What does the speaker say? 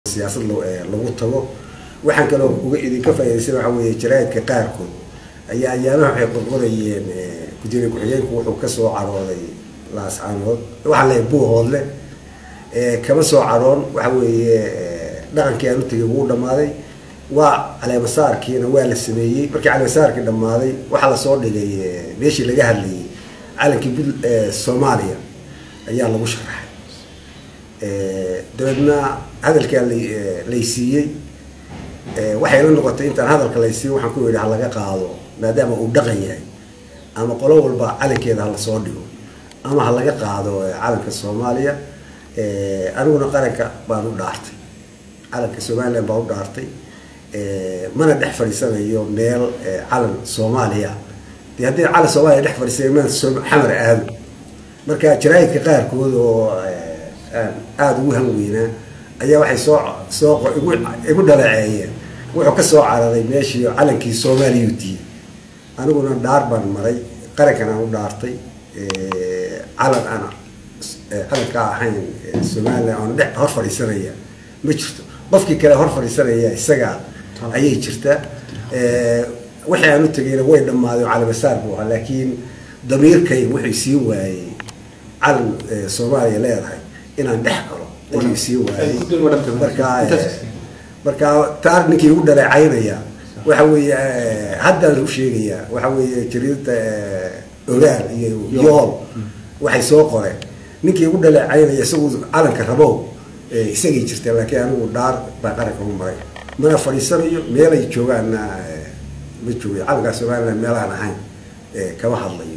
siyaasad lagu tago waxaan kaloo uga idinka faaidaysan waxa weeye jaraa'idka qaarkood ayaa ayaamaha waxay qorqorayeen gudoomiye ku-xigeenku wuxuu kasoo carooday laascaanood waxaa leeyahay buuhoodle kama soo caroon waxa weeye dhaqankii aan u tegay wuu dhamaaday waa caleemasaarkiina waa la sameeyey markii caleemasaarkii dhammaaday waxaa lasoo dhigay meeshii laga hadlayay calankii bud soomaaliya ayaa lagu sharaxay dabeedna hadalkaa laysiiyey waxay la noqotay intaan hadalka laysiiyo waxaan ku yidhi ha laga qaado maadaama uu dhaqan yahay ama qolo walba calankeeda ha lasoo dhigo ama ha laga qaado calanka soomaaliya aniguna qaranka baan u dhaartay calanka somalilan baan u dhaartay mana dhex fadhiisanayo meel calan soomaaliya de haddii calan soomaaliya dhex fadhiisanayo maan xamar aado marka jaraa'idka qaarkood oo aada ugu hanweynaa ayaa waxay soo soo igu dhaleeceeyeen wuxuu ka soo cararay meeshii calankii soomaaliya utiiyey aniguna dhaar baan maray qarankan aan u dhaartay calan aan calanka ahayn somalilan oon dhe hor fadhiisanaya ma jirto qofkii kale hor fadhiisanaya isaga ayay jirtaa wixii aan u tegayna way dhammaaday oo calamasaar buu ahaa laakiin damiirkay wuxuu sii waayey calan soomaaliya leedahay inaan dhex galo ayuu sii waayey marka marka taar ninkii ugu dhaleecaynaya waxa weeye haddaan u sheegayaa waxa weeye jariidada ogaal iyo yool waxay soo qoreen ninkii ugu dhaleecaynaya isagu calanka rabow isagay jirtaa laakiin anigu dhaar baa qaranka u maray mana fadhiisanayo meelay joogaanna ma joogayo calankaa somalilan meelaan ahayn kama hadlayo